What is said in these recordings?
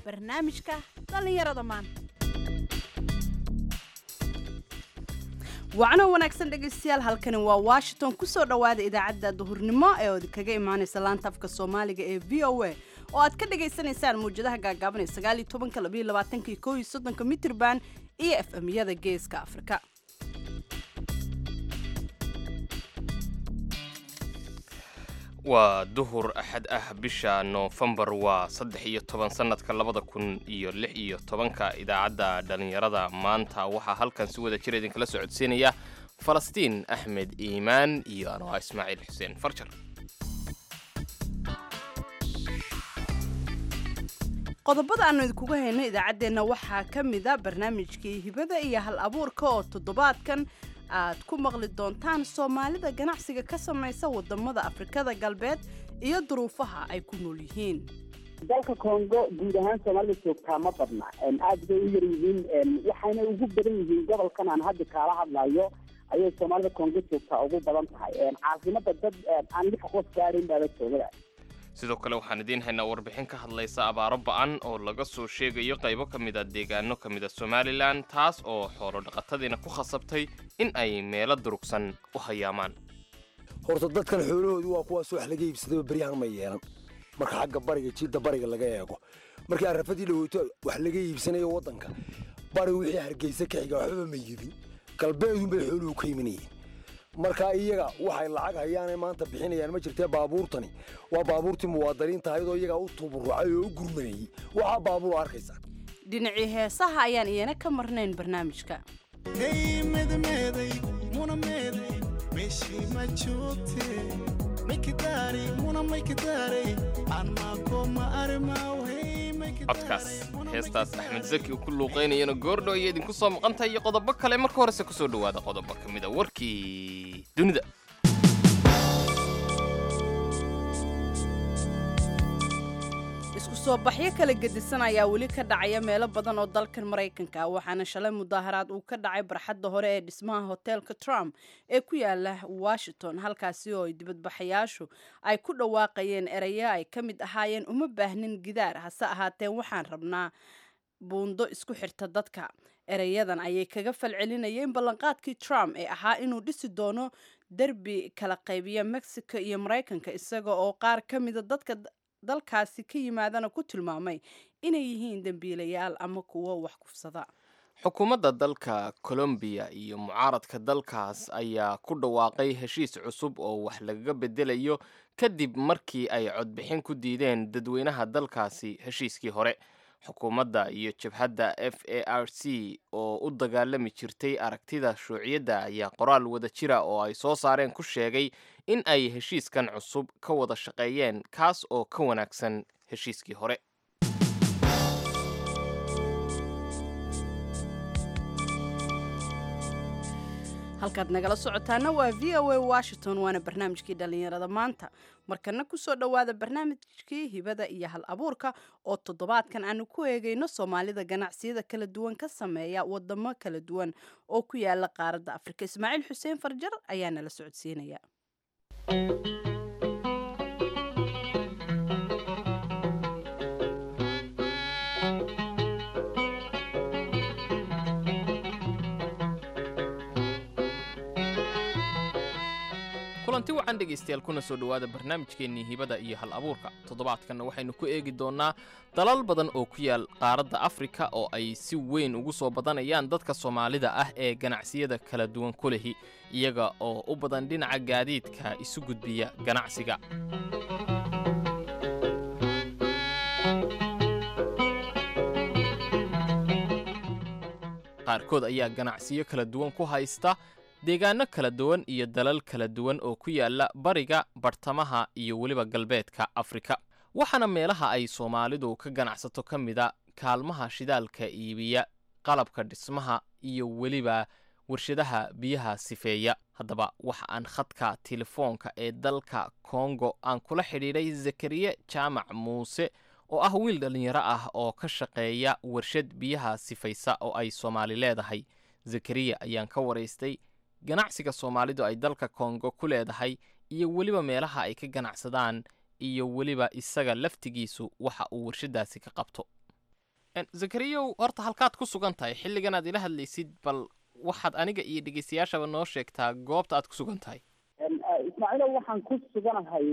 barnaamijka dhallinyarada maanta wacno wanaagsan dhegaystayaal halkani waa washington kusoo dhowaada idaacadda duhurnimo ee ood kaga imaanaysa laanta afka soomaaliga ee v o a oo aad ka dhagaysanaysaan mawjadaha gaagaaban ee sagaaliyo tobanka labayo labaatanka iyo kow iyo soddonka mitirban iyo f m-yada geeska afrika waa duhur axad ah bisha noofembar waa saddex iyo toban sannadka labada kun iyo lix iyo tobanka idaacadda dhallinyarada maanta waxaa halkan si wada jira idinkala soo codsiinaya falastiin axmed iimaan iyo anwaa ismaaciil xuseen farjar qodobada aanu idinkuga hayno idaacaddeenna waxaa ka mida barnaamijkii hibada iyo hal abuurka oo toddobaadkan aad ku maqli doontaan soomaalida ganacsiga ka samaysa wadamada afrikada galbeed iyo duruufaha ay ku nool yihiin dalka congo guud ahaan soomaalida joogtaa ma badna aad bay u yar yihiin waxayna ugu badan yihiin gobolkan aan hadda kaala hadlayo ayay soomaalida congo joogtaa ugu badan tahay caasimada dad aan lix qof gaadhayn baaba joogada sidoo kale waxaan idiin haynaa warbixin ka hadlaysa abaaro ba-an oo laga soo sheegayo qaybo ka mid a deegaano ka mid a somalilan taas oo xoolo dhaqatadiina ku khasabtay in ay meelo durugsan u hayaamaan horta dadkan xoolahoodu waa kuwaas wax laga iibsadaba beryahan ma yeelan marka xagga bariga jiidda bariga laga eego markii arrafadii dhaweyto wax laga iibsanayo waddanka bari wixii hargeysa ka xiga waxbaba ma yibin galbeedunbay xooluhu ka imanayeen markaa iyaga waxay lacag hayaanay maanta bixinayaan ma jirtee baabuurtani waa baabuurtii muwaadiniinta ayadoo iyagaa u tuburucay oo u gurmanayey waxaa baabuur arkaysa dhinacii heesaha ayaan iyana ka marnayn barnaamijka codkaas heestaas axmed zaki uu ku luuqaynayana goordho ayay idinku soo maqantahay iyo qodobo kale marka horese kusoo dhowaada qodobo ka mid a warkii dunida isku soo baxyo kala gedisan ayaa weli ka dhacaya meelo badan oo dalkan maraykanka ah waxaana shalay mudaaharaad uu ka dhacay barxadda hore ee dhismaha hoteelka trump ee ku yaala washington halkaasi oo ay dibadbaxayaashu ay ku dhawaaqayeen erayo ay ka mid ahaayeen uma baahnin gidaar hase ahaatee waxaan rabnaa buundo isku xirta dadka erayadan ayay kaga falcelinayeen ballanqaadkii trump ee ahaa inuu dhisi doono derbi kala qaybiya mexico iyo maraykanka isaga oo qaar ka mida dadka dalkaasi ka yimaadana ku tilmaamay inay yihiin dembiilayaal ama kuwo wax kufsada xukuumadda dalka colombiya iyo mucaaradka dalkaas ayaa ku dhawaaqay heshiis cusub oo wax lagaga bedelayo kadib markii ay codbixin ku diideen dadweynaha dalkaasi heshiiskii hore xukuumadda iyo jabhadda f a r c oo u dagaalami jirtay aragtida shuuciyadda ayaa qoraal wada jira oo ay soo saareen ku sheegay in ay heshiiskan cusub ka wada shaqeeyeen kaas oo ka wanaagsan heshiiskii hore halkaad nagala socotaana waa v o a washington waana barnaamijkii dhallinyarada maanta markana kusoo dhowaada barnaamijkii hibada iyo hal abuurka oo toddobaadkan aanu ku eegayno soomaalida ganacsiyada kala duwan ka sameeya wadamo kala duwan oo ku yaala qaaradda afrika ismaaciil xuseen farjar ayaa nala socodsiinaya kulanti wacan dhegaystayaal kuna soo dhowaada barnaamijkeennii hibada iyo hal abuurka toddobaadkanna waxaynu ku eegi doonnaa dalal badan oo ku yaal qaaradda afrika oo ay si weyn ugu soo badanayaan dadka soomaalida ah ee ganacsiyada kala duwan ku lehi iyaga oo u badan dhinaca gaadiidka isu gudbiya ganacsiga qaarkood ayaa ganacsiyo kala duwan ku haysta deegaano kala duwan iyo dalal kala duwan oo ku yaala bariga bartamaha iyo weliba galbeedka afrika waxaana meelaha ay soomaalidu ka ganacsato ka mida kaalmaha shidaalka iibiya qalabka dhismaha iyo weliba warshadaha biyaha sifeeya haddaba waxa aan khadka telefoonka ee dalka kongo aan kula xidhiidhay zakariye jaamac muuse oo ah wiil dhallinyaro ah oo ka shaqeeya warshad biyaha sifaysa oo ay soomaali leedahay zakariya ayaan ka waraystay ganacsiga soomaalidu ay dalka kongo ku leedahay iyo weliba meelaha ay ka ganacsadaan iyo weliba isaga laftigiisu waxa uu warshadaasi ka qabto zakariyow horta halkaad ku sugan tahay xilligan aad ila hadlaysid bal waxaad aniga iyo dhegeystayaashaba noo sheegtaa goobta aad ku sugan tahay ismaaciilo waxaan ku suganahay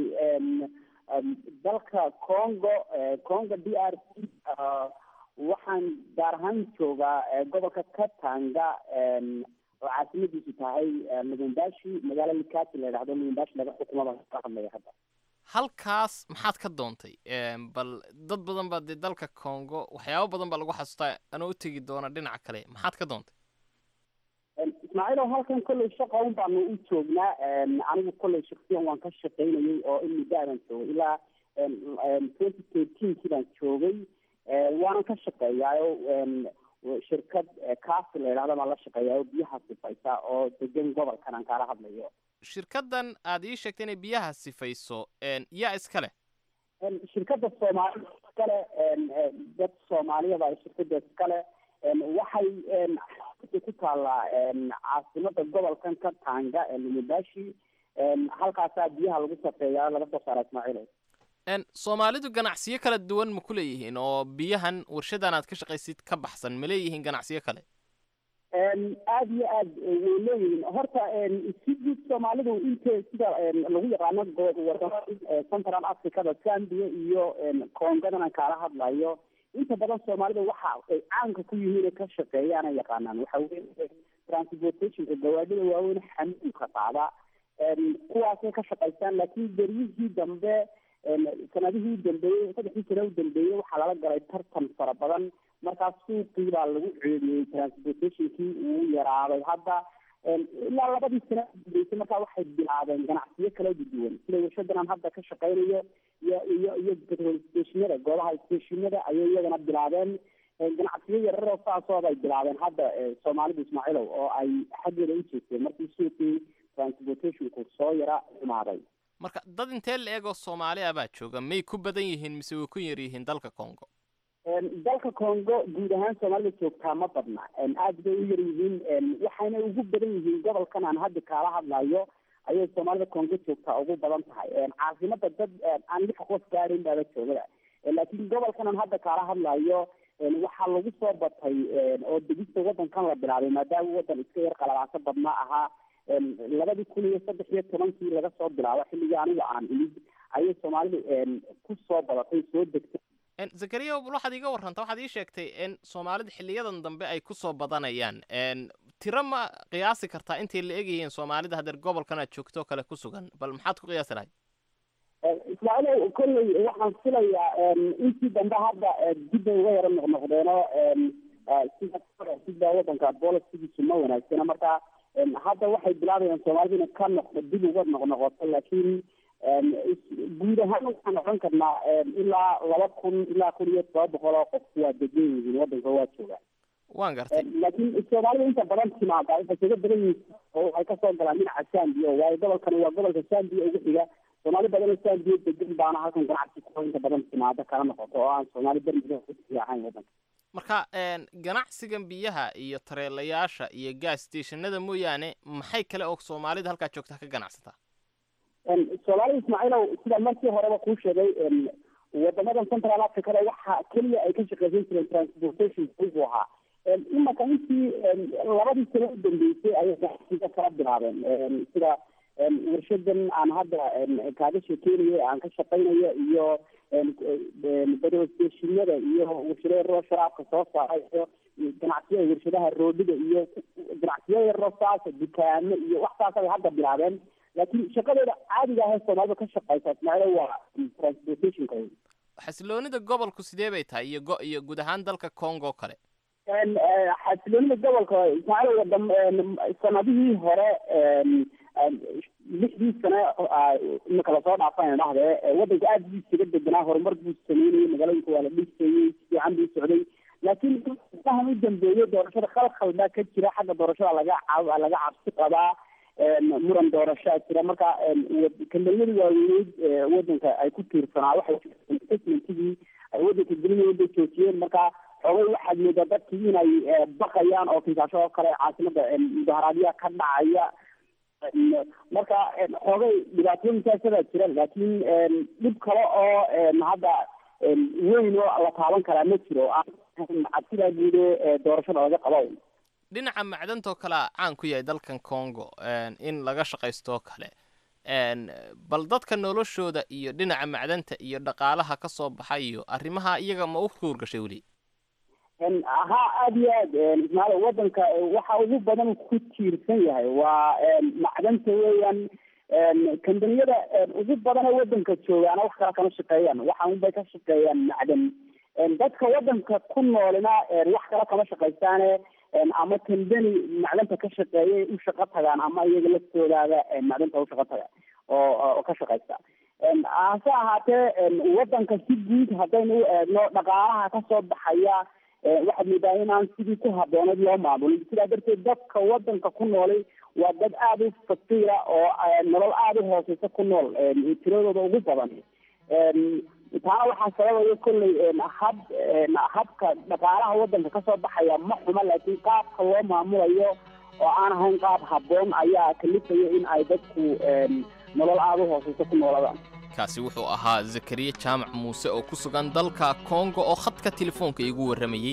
dalka congo congo d r c waxaan gaar ahaan joogaa gobolka katanga oo caasimadiisu tahay lubumbashi magaalo likati la yidhahdo lubumbashi laga xukumada ka hadlaya hadda halkaas maxaad ka doontay bal dad badan baa dee dalka congo waxyaabo badan baa lagu xasuustaa anoo u tegi doona dhinaca kale maxaad ka doontay ismaaciilo halkan kolley shaqa un baanu u joognaa anigu kolley shaksiyan waan ka shaqaynayay oo in muddo adan joogay ilaa twenty thirteenkii baan joogay waanan ka shaqeeyaayo shirkad kaasi la yidhahdo baan la shaqeeyaayo biyaha sifaysa oo degan gobolkan aan kaala hadlayo shirkaddan aad ii sheegtay inay biyaha sifayso yaa iska leh shirkadda soomaalida iskale dad soomaaliyada ay shirkadda iskale waxay ku taallaa caasimada gobolkan ka tanga lumubashi halkaasaa biyaha lagu safeeyaa laga soo saara ismaaciil soomaalidu ganacsiyo kala duwan ma ku leeyihiin oo biyahan warshadan aad ka shaqaysid ka baxsan ma leeyihiin ganacsiyo kale aada iyo aad way leeyihiin horta si guud soomaalidu inte sida lagu yaqaano wadamada central africada zambia iyo congadan aan kaala hadlayo inta badan soomaalida waxa ay caanka ku yihiin ka shaqeeyaan ay yaqaanaan waxa weye transportationka gawaadhida waaweyn xamuulka qaada kuwaasay ka shaqaystaan laakiin beryihii dambe sanadihii udambeeyey saddexdii sano udambeeyey waxaa lala galay tartan fara badan markaas suuqii baa lagu ceediyey transportationkii uu yaraaday hadda ilaa labadii sano udambeysay markaa waxay bilaabeen ganacsiyo kala duwan sida warshadan aan hadda ka shaqaynayo iyo iyo iyo petrol stationada goobaha stationada ayay iyagana bilaabeen ganacsiyo yararoo saasooda ay bilaabeen hadda soomaalidu ismaaciilow oo ay xaggeeda u jeesteen markii suuqii transportationku soo yara xumaaday marka dad intee la eegoo soomaali ah baa jooga may ku badan yihiin mise way ku yar yihiin dalka congo dalka congo guud ahaan soomaalida joogtaa ma badna aada bay u yar yihiin waxayna ugu badan yihiin gobolkan aan hadda kaala hadlayo ayay soomaalida congo joogtaa ugu badan tahay caasimada dad aan lix qof gaadhayn baaba joogada laakiin gobolkan aan hadda kaala hadlayo waxaa lagu soo batay oo degista wadankan la bilaabay maadaama wadan iska yar qalabaaso badnaa ahaa labadii kun iyo saddex iyo tobankii laga soo bilaabo xilligii aniga aan imid ayay soomaalidu ku soo badatay soo degtay zakariya waxaad iiga warranta waxaad ii sheegtay in soomaalida xiliyadan dambe ay ku soo badanayaan tiro ma qiyaasi kartaa intay la egyihiin soomaalida hadeer gobolkan aad joogto kale ku sugan bal maxaad ku qiyaasi lahay ismaaciil kolley waxaan filayaa intii dambe hadda dib bay uga yaro noqnoqdeeno sida sida wadanka bolisigiisu ma wanaagsana marka hadda waxay bilaabayaan soomaalida inay ka noqdo dib uga noqnoqoto laakiin guud ahaan waxaan odhan karnaa ilaa laba kun ilaa kun iyo toba boqol oo qof waa degan yihiin wadanka waa joogaan waan gartay laakiin soomaalida inta badan timaada waxay kaga badan yihiin oo waxay kasoo galaan dhinaca zambia waayo gobolkani waa gobolka zambia ugu xiga soomaali badan oo zambia degan baana halkan ganacsi ku inta badan timaada kala noqoto oo aan soomaali bermiga ahayn wadanka marka ganacsigan biyaha iyo tareelayaasha iyo gas stationada mooyaane maxay kale oo soomaalida halkaa joogta ka ganacsataa soomaalida ismaaciilow sida markii horeba kuu sheegay wadamadan central africada waxa keliya ay ka shaqeysan jireen transportation buu ahaa imaka intii labadii sano u dambeysay ayay ganacsiga kala bilaabeen sida warshadan aan hadda kaaga sheekeynayo aan ka shaqaynayo iyo bedostashinada iyo warshado yaroo sharaabka soo saaray iyo ganacsiyada warshadaha roodhida iyo ganacsiyo yaroo saasa dukaamo iyo wax saas ay hadda bilaabeen laakiin shaqadooda caadiga ahee soomaalida ka shaqeysa ismaaciil waa transportationka xasiloonida gobolku sidee bay tahay iyo go iyo guud ahaan dalka congo kale xasiloonida gobolka ismaaciil wadam sanadihii hore lixdii sane imika lasoo dhaafana dhahdee wadanka aada buu isaga deganaa horumar buu sameynayay magaalooyinka waa la dhisayey fiican buu socday laakiin dahan u dambeeyey doorashada khalkhal baa ka jira xagga doorashada laga laga cabsi qabaa muran doorashaa jira marka kambeynadii waaweyneyd wadanka ay ku tiirsanaa waxay statementigii ay wadanka gelinayeen bay joojiyeen marka xoogay waxaad moodaa dadkii inay baqayaan oo kinsaasho oo kale caasimada mudaharaadyaha ka dhacaya marka xoogay dhibaatooyinkaasadaa jira laakiin dhib kale oo hadda weyn oo la taaban karaa ma jiro oo aan cabsidaa guude doorashada laga qabo dhinaca macdantoo kalea caan ku yahay dalkan congo in laga shaqaystooo kale bal dadka noloshooda iyo dhinaca macdanta iyo dhaqaalaha ka soo baxa iyo arrimaha iyaga ma u kuurgashay weli ha aada iyo aad ismaaiil wadanka waxa ugu badan ku tiirsan yahay waa macdanta weeyaan kambaniyada ugu badan ee wadanka joogaana wax kala kama shaqeeyaan waxa unbay ka shaqeeyaan macdan dadka wadanka ku noolina wax kala kama shaqaystaane ama kambani macdanta ka shaqeeyay u shaqo tagaan ama iyaga laftoodaada macdanta u shaqo taga oo ka shaqaysta hase ahaatee wadanka si guud haddaynu u eegno dhaqaalaha kasoo baxaya waxaad moodaa inaan sidii ku habooneed loo maamulin sidaa darteed dadka wadanka ku noolay waa dad aada u fakiira oo nolol aada u hooseysa ku nool tiradooda ugu badan taana waxaa sababaya kolley hab habka dhaqaalaha wadanka kasoo baxaya ma xuma laakiin qaabka loo maamulayo oo aan ahayn qaab habboon ayaa kalifaya in ay dadku nolol aada u hooseysa ku nooladaan kaasi wuxuu ahaa zakariya jaamac muuse oo ku sugan dalka kongo oo khadka telefoonka iigu warramayey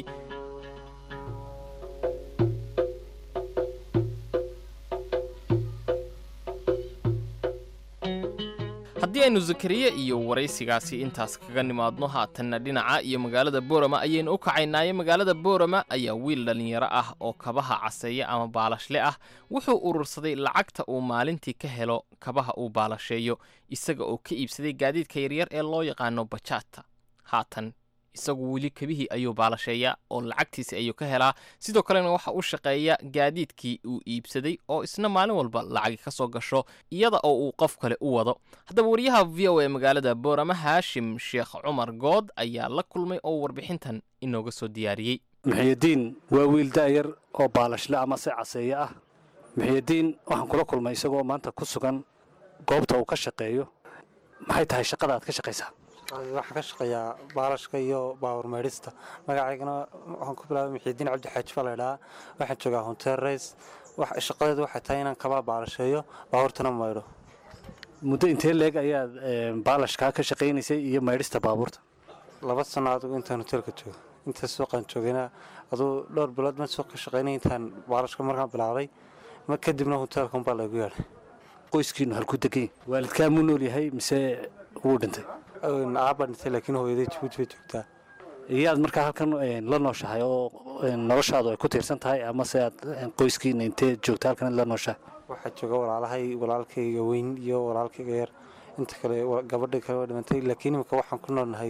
haddii aynu zakariya iyo waraysigaasi intaas kaga nimaadno haatanna dhinaca iyo magaalada boorama ayaynu u kacaynaaye magaalada boorama ayaa wiil dhallinyaro ah oo kabaha caseeya ama baalashle ah wuxuu urursaday lacagta uu maalintii ka helo kabaha uu baalasheeyo isaga oo ka iibsaday gaadiidka yaryar ee loo yaqaano bajaata haatan isagu weli kabihii ayuu baalasheeyaa oo lacagtiisi ayuu ka helaa sidoo kalena waxa u shaqeeya gaadiidkii uu iibsaday oo isna maalin walba lacagi ka soo gasho iyada oo uu qof kale u wado haddaba wariyaha v o e magaalada boorama haashim sheekh cumar good ayaa la kulmay oo warbixintan inooga soo diyaariyey muxiyadiin waa wiil da'yar oo baalashle ama se caseeye ah muxiyadiin waxaan kula kulmay isagoo maanta ku sugan goobta uu ka shaqeeyo maxay tahay shaqada aad ka shaqaysaa waxaan ka shaqeeyaa baalashka iyo baawar meydhista magacaygana waxaan ku bilaabay muxiidiin cabdi xaaji baa laydhahaa waxaan joogaa honteer rays shaqadeedu waxay tahay inaan kabaa baalasheeyo baabuurtana maydho muddo intee leeg ayaad baalashkaa ka shaqaynaysay iyo maydhista baabuurta laba sano adigu intaan hoteelka joogo inta suuqaan joogayna aduu dhowr bilood ma suuq ka shaqaynay intaan baalashka markaan bilaabay ma kadibna hoteelka unbaa laygu yeedhay qoyskiinu halku degan waalidkaa muu nool yahay mise wuu dhintay aabaa dhintay laakiin hooyaday jabuuti bay joogtaa iyaad markaa halkan la nooshahay oo noloshaadu ay ku tiirsan tahay ama se aad qoyskiina intee joogta halkan la nooshahay waxaa jooga walaalahay walaalkayga weyn iyo walaalkayga yar inta kale gabadha kale waa dhimantay laakiin imika waxaan ku noolnahay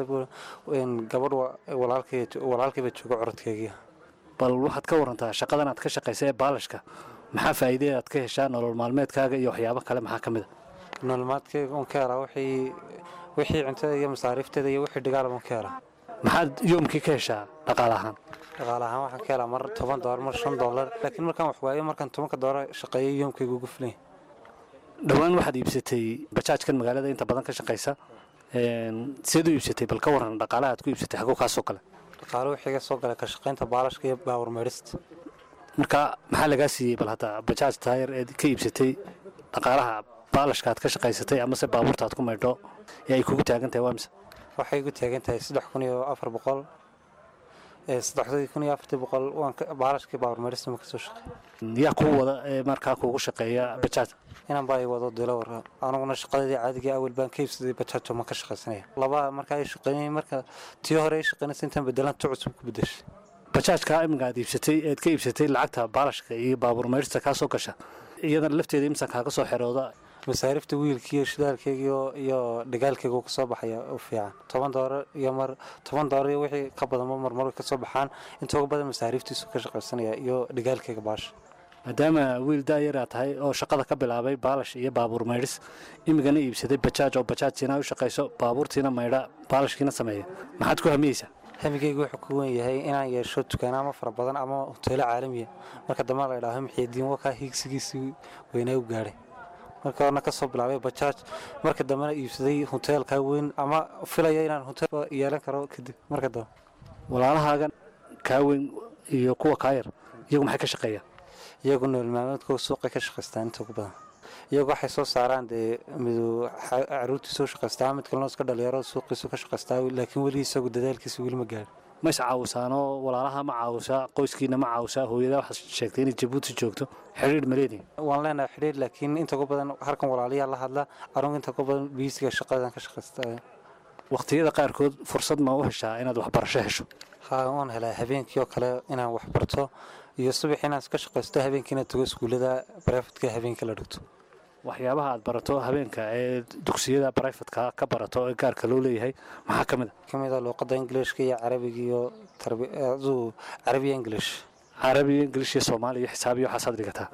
gabadh walaalkayba jooga corodkaygiya bal waxaad ka warantaa shaqadan aad ka shaqaysa ee baalashka maxaa faa'iidee aad ka heshaa nolol maalmeedkaaga iyo waxyaabo kale maxaa ka mid a nololmaadkayga oon ka helaa wixii wixii cuntada iyo masaariifteeda iyo wixii dhigaal baan ka helaa maxaad yoomkii ka heshaa dhaqaale ahaan dhaqaale ahaan waxaan ka helaa mar toban doolar mar shan doolar laakiin markaan wax waayo markaan tobanka doolar shaqeeyo yoomkayga ugu filanya dhowaan waxaad iibsatay bajaajkan magaalada inta badan ka shaqaysa seed u iibsatay bal ka waran dhaqaalaha aad ku iibsatay xaguu kaasoo kale dhaqaale wixii ga soo galay ka shaqaynta baalashka iyo baawar meydhista marka maxaa lagaa siiyey bal hadda bajaaj taayar eed ka iibsatay dhaqaalaha baalashka aad ka shaqaysatay amase baabuurta aad ku maydho ee ay kugu taagan tahay waa mise waxay igu taagan tahay saddex kun iyo afar boqol saddexdii kun iyo afartii boqol waan baalashkii baawar meydhista ma kasoo shaqeey yaa kuu wada ee markaa kuugu shaqeeya bajaaj inaan baa i wado dilowar aniguna shaqadeedii caadiga awel baan ka iibsaday bajaajo ma ka shaqaysanaya laba markaa ay shaqeynayay marka tii hore ay shaqeynaysa intaan bedelan tu cusub ku bedeshay bajaajka iminka aad iibsatay eed ka iibsatay lacagta baalashka iyo baabuur meydhista kaa soo gasha iyadana lafteeda imsan kaaga soo xerooda masaarifta wiilkiiyo shidaalkaygiyo iyo dhigaalkaygu kasoo baxaya u fiican toban doolar iyo mar toban doolar iyo wixii ka badanba marmar kasoo baxaan inta ugu badan masaariiftiisu ka shaqaysanaya iyo dhigaalkayga baasha maadaama wiil daayara tahay oo shaqada ka bilaabay baalash iyo baabuur maydhis imigana iibsaday bajaaj oo bajaajtiina u shaqayso baabuurtiina maydha baalashkiina sameeya maxaad ku hamiyeysaa hamigaygu wuxuu ku wen yahay inaan yeesho dukaanaamo fara badan ama hoteelo caalamiya marka dambe la idhaaho muxiidiin wakaa hiigsigiisii weynaa u gaadhay marka horna ka soo bilaabay bajaaj marka dambena iibsaday hoteelkaa weyn ama filaya inaan hoteel yeelan karo kadib marka dambe walaalahaagan kaa weyn iyo kuwa kaa yar iyagu maxay ka shaqeeyaan iyagu nool maalmeedkooda suuqay ka shaqaystaan inta ugu badan iyagu waxay soo saaraan dee midu caruurtii soo shaqaystaa mid kalena iska dhalinyaro suuqiisu ka shaqaystaa laakiin weli isagu dadaalkiisa weli ma gaarin ma is caawisaanoo walaalaha ma caawisaa qoyskiina ma caawisaa hooyada waxaad sheegtay inay jabuuti joogto xidhiidh ma leedihin waan leenahay xidhiir laakiin inta ugu badan halkan walaalayaa la hadla anugu inta ugu badan biisiga shaqadan ka shaqaysta waqtiyada qaarkood fursad ma u heshaa inaad waxbarasho hesho haa waan helaa habeenkii oo kale inaan wax barto iyo subax inaan iska shaqaysto habeenkiina tago iskuullada barefadka habeenka la dhigto waxyaabaha aad barato habeenka ee dugsiyada brifatka ka barato ee gaarka loo leeyahay maxaa ka mid a ka mid a luuqadda ingiliishka iyo carabiga iyo aduu carabiya ingilish carabiya ingilish iyo soomaaliya iyo xisaab iyo waxaasaad dhigataa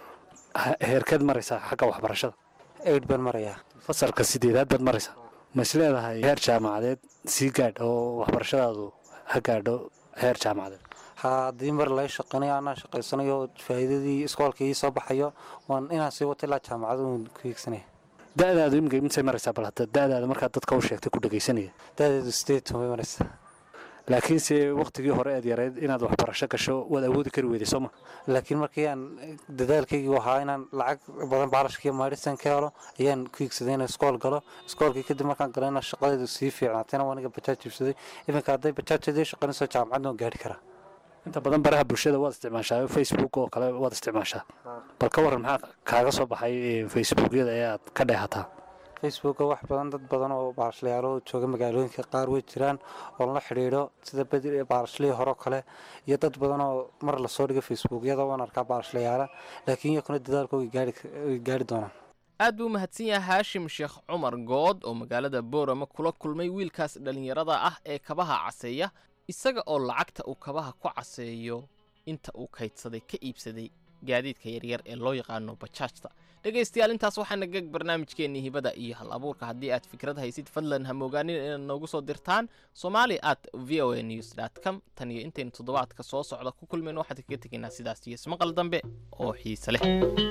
heerkeed maraysaa xagga waxbarashada eid baan marayaa fasalka sideedaad baad maraysaa ma is leedahay heer jaamacadeed sii gaadh oo waxbarashadaadu ha gaadho heer jaamacadeed haa haddii mar lay shaqanayo anaa shaqaysanayo faa'iidadii iskoolka ii soo baxayo waan inaan sii wato ilaa jaamacad uun ku hiigsanaya da-daadu imika imintay maraysaa bal hadda da-daada markaad dadka u sheegtay ku dhegaysanaya da-deedu sideed toban bay maraysaa laakiinse waktigii hore eed yarayd inaad waxbarasho gasho waad awoodi kari weyday sooma laakiin markii aan dadaalkaygii ahaa inaan lacag badan baalashkii maadhisan ka helo ayaan ku hiigsaday inaan iskool galo iskoolkii kadib markaan galo inaan shaqadeedu sii fiicnaatayna waa aniga bajaaj iibsaday iminka hadday bajaajadii shaqaynayso jaamacadna waan gaari karaa inta badan baraha bulshada waad isticmaashaa facebook oo kale waad isticmaashaa bal ka waran maxaa kaaga soo baxay facebookyada ee aad ka dheehataa facebooka wax badan dad badan oo baalashlayaalo jooga magaalooyinka qaar way jiraan oo la xidhiidho sida bedi baalashlihii horeo kale iyo dad badan oo mar lasoo dhigo facebookyada waan arkaa baalashlayaala laakiin iyakuna dadaalka way gaari doonaan aad buu mahadsan yahay haashim sheekh cumar good oo magaalada boorama kula kulmay wiilkaas dhallinyarada ah ee kabaha caseeya isaga oo lacagta uu kabaha ku caseeyo inta uu kaydsaday ka iibsaday gaadiidka yaryar ee loo yaqaano bajaajta dhegaystayaal intaas waxaana geg barnaamijkeennii hibada iyo hal abuurka haddii aad fikrad haysid fadlan ha moogaanin inaad noogu soo dirtaan somali at v o a news dt com tan iyo intaynu toddobaadka soo socda ku kulmayno waxaan kaga tegaynaa sidaas iyo ismaqal dambe oo xiise leh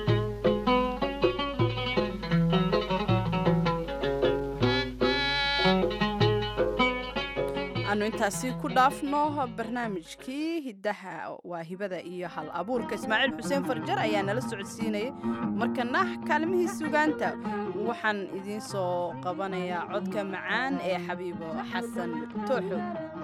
aanu intaasi ku dhaafno barnaamijkii hiddaha waa hibada iyo hal abuurka ismaaciil xuseen farjar ayaa nala socodsiinayay markana kaalmihii sugaanta waxaan idiin soo qabanayaa codka macaan ee xabiibo xasan tooxo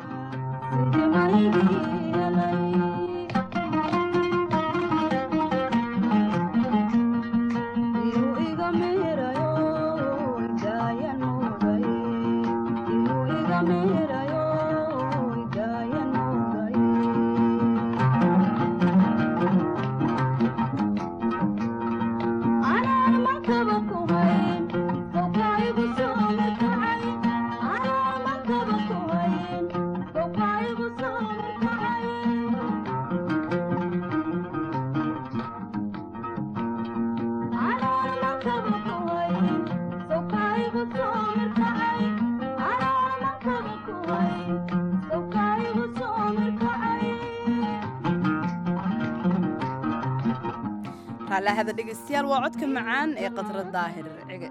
raallahada dhegaystayaal waa codka macaan ee qadra daahir cige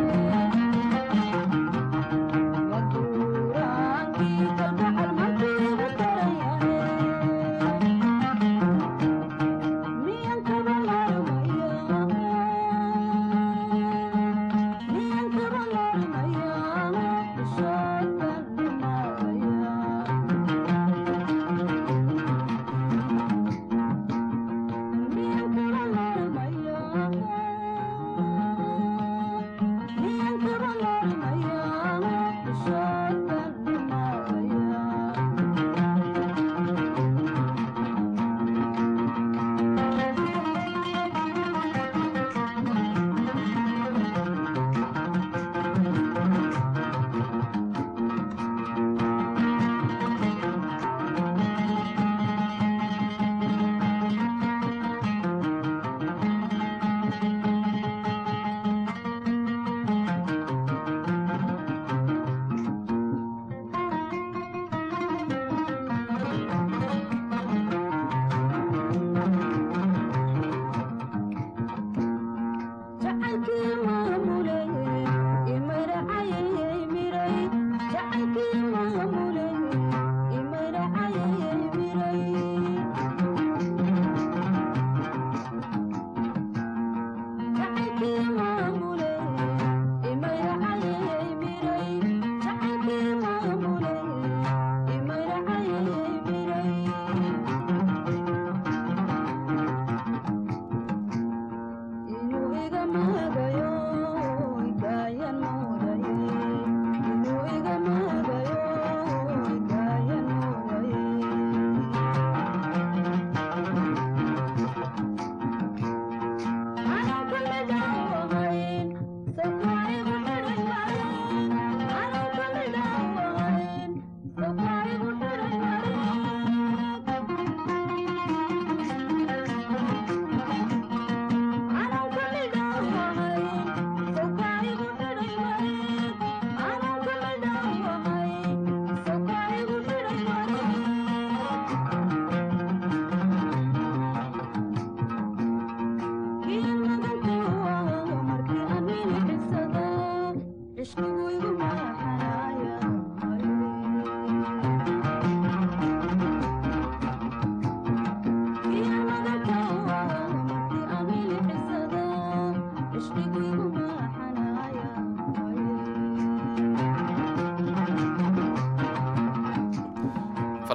Thank you.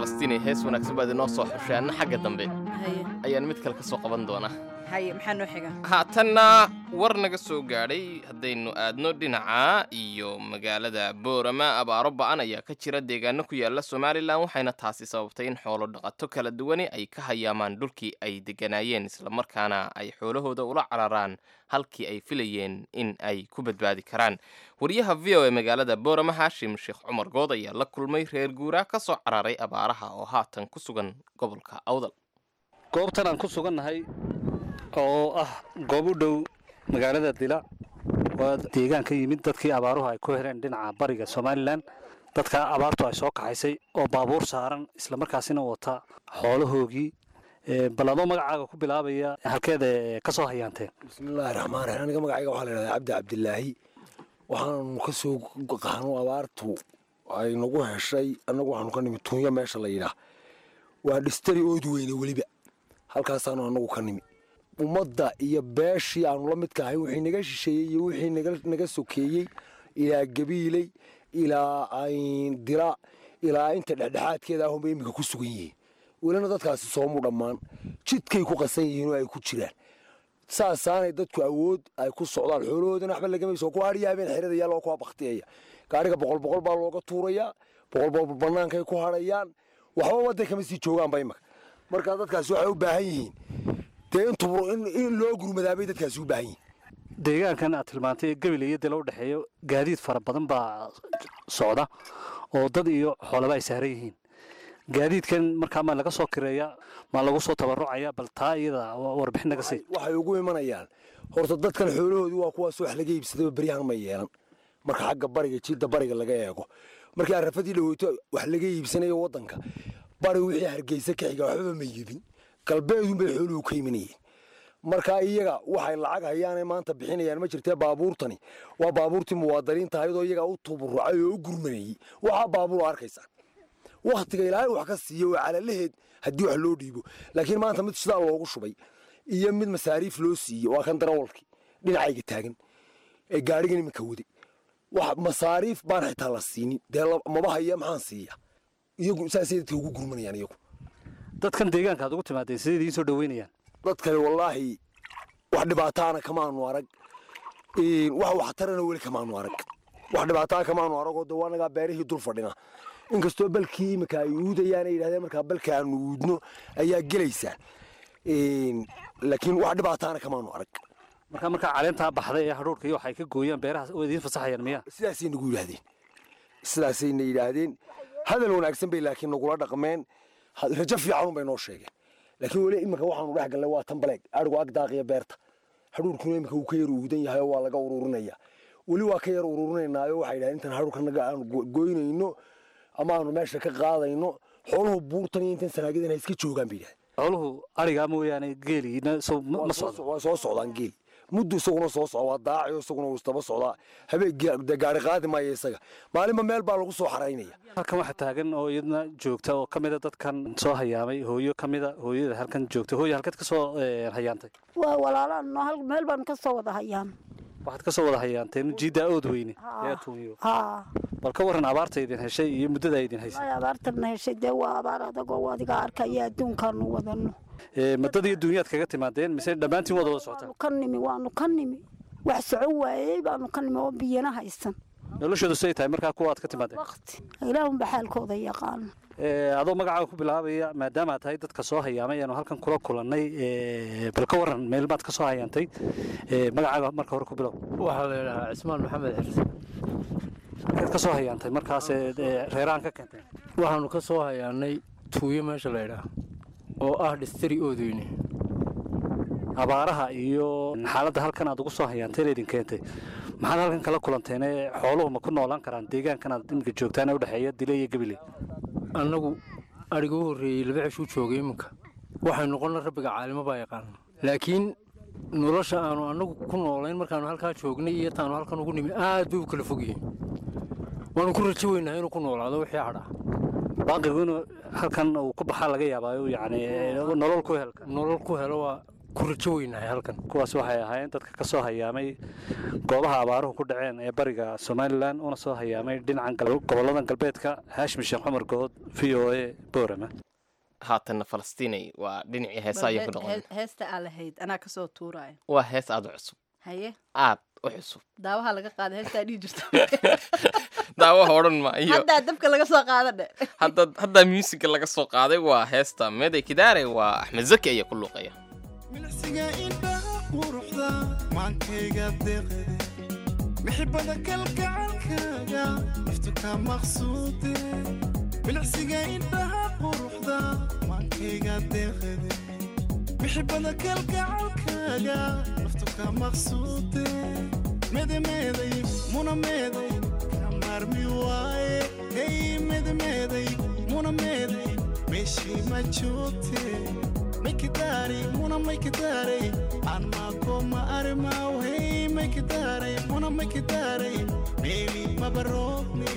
falastiin hees wanaagsan baad inoo soo xushay anna xagga dambe haye ayaan mid kale ka soo qaban doonaa haye maxaa noo xiga haatanna war naga soo gaadhay haddaynu aadno dhinaca iyo magaalada boorama abaaro ba'an ayaa ka jira deegaano ku yaala somalilan waxayna taasi sababtay in xoolo dhaqato kala duwani ay ka hayaamaan dhulkii ay degganaayeen islamarkaana ay xoolahooda ula cararaan halkii ay filayeen in ay ku badbaadi karaan wariyaha v o e magaalada boorama haashim sheekh cumar good ayaa la kulmay reer guuraa ka soo cararay abaaraha oo haatan ku sugan gobolka awdal goobtan aan ku sugannahay oo ah goob u dhow magaalada dila waa deegaan ka yimid dadkii abaaruhu ay ku heleen dhinaca bariga somalilan dadka abaartu ay soo kaxaysay oo baabuur saaran islamarkaasina wata xoolahoogii Ee, bal adoo magacaaga ku bilaabaya halkeeda ka soo hayaanteen bismillaahi raxmaan raxiim aniga magacayga waxaa la yidhahdaa cabdi cabdilaahi waxaanu ka soo qaxno abaartu ay nagu heshay annagu waxaanu ka nimi tunyo meesha la yidhaah waa dhistari ood weyne weliba halkaasaanu annagu ka nimi ummadda iyo beeshii aanu la midka ahay wixii naga shisheeyey iyo wixii naga- naga sokeeyey ilaa gabiiley ilaa ayn dira ilaa inta dhexdhexaadkeeda ahunba iminka ku sugan yihiin welina dadkaasi soomu dhammaan jidkay ku qasan yihiin oo ay ku jiraan saasaanay dadku awood ay ku socdaan xoolahoodana waxba lagama soo ku hadhiya habeen xerada yaal waa kuwa baktiyaya gaariga boqol boqol baa looga tuurayaa boqol boqol bannaankay ku hadhayaan waxba waday kama sii joogaanba imaka marka dadkaasi waxay u baahan yihiin dee in tubro in in loo gurmadaabay dadkaasi u baahan yihiin deegaankan aad tilmaantay ee gabil iyo dila u dhexeeyo gaadiid fara badan baa socda oo dad iyo xoolaba ay saaran yihiin gaadiidkan markaa ma laga soo kireeya ma lagu soo tabarucaya bal taa iyada warbixin naga sii waxay ugu imanayaan horta dadkan xoolahoodu waa kuwaas wax laga iibsadaba beryahan ma yeelan marka xagga bariga jidda bariga laga eego markii arafadii dhaweyto wax laga iibsanayo waddanka bari wixii hargeysa ka xiga waxbaba ma yibin galbeedunbay xooluhu ka imanayeen marka iyaga waxay lacag hayaanay maanta bixinayaan ma jirtee baabuurtani waa baabuurtii muwaadiniinta ayadoo iyagaa u tuburucay oo u gurmanayey waxaa baabuur arkaysaa waktiga ilaahay wax ka siiyo waa calalaheed haddii wax loo dhiibo laakiin maanta mid sidaa loogu shubay iyo mid masaariif loo siiyey waa kan darawalkii dhinacayga taagan ee gaadhigan iminka waday wax masaariif baan xitaa la siinin dee la- maba haya maxaan siiya iyagu saasay dadka ugu gurmanayaan iyagu dadkan deegaanka aad ugu timaadeen sidee idiin soo dhaweynayaan dadkani wallaahi wax dhibaataana kamaanu arag Een, wax waxtarana weli kamaanu arag wax dhibaataa kamaanu arag oo de waa nagaa beerihii dul fadhina inkastoo balkii iminka ay uudayaan ay yidhahdeen markaa balka aanu uudno ayaa gelaysaa Een, laakiin wax dhibaataana kamaanu arag markaa markaa caleentaa baxday ee hadhuurka iyo waxay ka gooyaan beeraha oo idiin fasaxayaan miya sidaasay nagu yidhaahdeen sidaasayna yidhaahdeen hadal wanaagsan bay laakiin nagula dhaqmeen ha- rajo fiicanun bay noo sheegeen laakiin weli iminka waxaanu dhex gallay waa tan baleeg adhigu ag daaqiya beerta hadhuurkuna iminka wuu ka yar uudan yahay oo waa laga ururinaya weli waa ka yar ururinaynaayo waxay yidhahdeen intaan hadhuurka naga aanu go- goynayno ama aanu meesha ka qaadayno xooluhu buurtan iyo intan sanaagidan ha iska joogaan bay yidhahdeen xooluhu arigaa mooyaane geeliina soo ma Waa ma soo socdo so- waa soo socdaan geel muddu isaguna soo socda waa daacayo isaguna wuu istaba socdaa habeen dee gaari qaadi maayo isaga maalinba meel baa lagu soo xaraynaya halkan waxaa taagan oo iyadna joogta oo ka mida dadkan soo hayaamay hooyo ka mida hooyada halkan joogta hooyo halkeed ka soo eh, hayaantay waa walaalaan noo hal meel baan ka soo wada hayaan waxaad ka soo wada hayaanteen jiiddaa ood weyne ee tuunyo haa bal ka warran abaarta idin heshay iyo muddada idin haysay ay abaartana heshay dee waa abaar adagoo adiga arkaya adduunkaanu wadano Eh, muddada iyo dunyaad kaga timaadeen mise dhammaantiin wada wada socotaan waanu ka nimi waanu ka nimi wax soco waayey baanu ka nimi oo biyana haysan noloshoodu siday tahay markaa kuwa aad ka timaadeen waqti ilaahunba xaalkooda yaqaano Eh, adoo magacaaga ku bilaabaya maadaama aad tahay dadka soo hayaamay aanu halkan kula kulannay eh, bal ka warran meel baad ka soo hayaantay Eh, magacaaga marka hore ku bilow waxaa la yidhahaa cismaan maxamed xirse halkeed ka soo hayaantay markaas eh, eh, reeraan ka keenteen waxaanu ka soo hayaanay tuuyo meesha la yidhaah oo ah dhistari oodweyne abaaraha iyo xaaladda halkan aad ugu soo hayaanteen idin keentay maxaad halkan kala kulanteen ee xooluhu ma ku noolaan karaan deegaankan aad iminka joogtaan ee udhexeeya dile iyo gebile annagu adhiga u horreeyey laba ceshuu joogay iminka waxay noqonna rabbiga caalimo baa yaqaana laakiin nolosha aanu annagu ku noolayn markaanu halkaa joognay iyo taanu halkan ugu nimi aad bay u kala fog yihiin waanu ku rajo weynahay inuu ku noolaado wixii hadhaa baaqigu inuu halkan uu ku baxaa laga yaabaayo yacni eh, nolol ku helka nolol ku helo waa ku rajo weynahay halkan kuwaas waxay ahaayeen dadka ka soo hayaamay goobaha abaaruhu ku dhaceen ee bariga somalilan una soo hayaamay dhinacan gal- gobolladan galbeedka haashim sheekh cumar good v o a boorama haatanna falastiinay waa dhinacii heesa ayaan ku noqon heesta aa lahayd anaa kasoo tuuraya waa hees aad u cusub haye aad u cusub daawaha laga qaada heestaa dhihi jirta daawaha odhan ma iyo haddaa dabka laga soo qaada dhe hadda haddaa muusiga laga soo qaaday waa heesta meeday kidaare waa axmed zaki ayaa ku luuqaya milcsiga indhaha quruxda maankayga deeqde mixibada kalgacalkaaga naftu ka maqsuude milcsiga indhaha quruxda maankayga deeqde mixibada kalgacalkaaga naftu ka maqsuude medemeeday muna meeday ka maarmi waaye hey medemeeday muna meeday meeshii ma joogte maykidare muna maykidare anmako ma arimaw hey maykidare muna maykidare meeli mabaroogne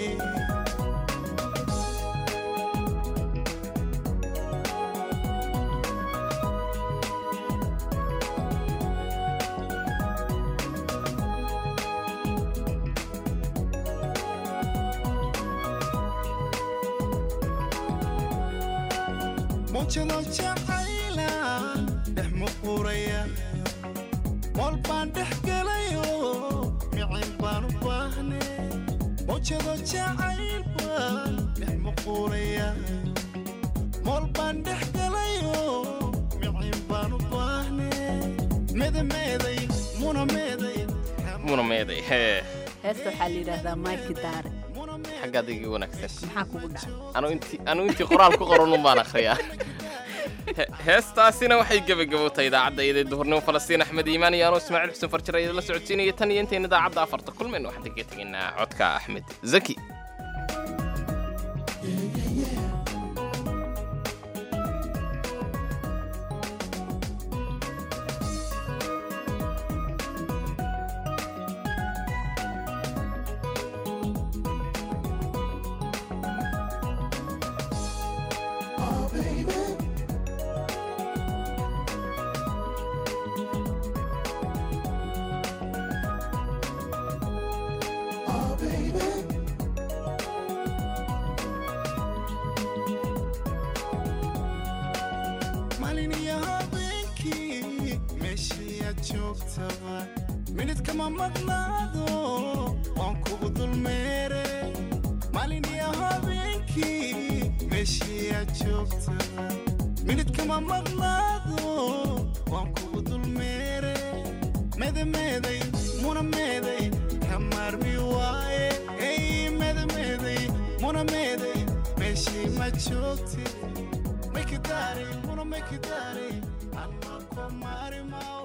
mujado jacayla dhex muquraya mool baan dhex gelayo micin baan u baahne mujado jacayl baan dhex muquraya mool baan dhex gelayo micin baan u baahne medemeeday muna meeday muna meeday hee heesta waxaa la yidhaahdaa maiki daare xaggaad iga wanaagsan maxaa kugu dhacay anu intii anu intii qoraal ku qoran un baan akhriyaa He- heestaasina waxay gebagabowtay idaacadda iyadee duhurnimo falastiin axmed iimaan iyo anuu ismaaciil xuseen farjir ayada la socodsiinaya tan iyo intayna idaacadda afarta kulmen waxaan kaga tegaynaa codka axmed zaki maalin iyo habeenkii meeshii aad joogtaba minid kama maqnaado waan kugu dulmeere maalin iyo habeenkii meeshii aad joogtaba minid kama maqnaado waan kugu dulmeere medemeeday muna meeday ka maarmi waaye hey medemeeday muna meeday meeshii ma joogtid Make it daddy, wanna make it daddy. I'm not gonna marry my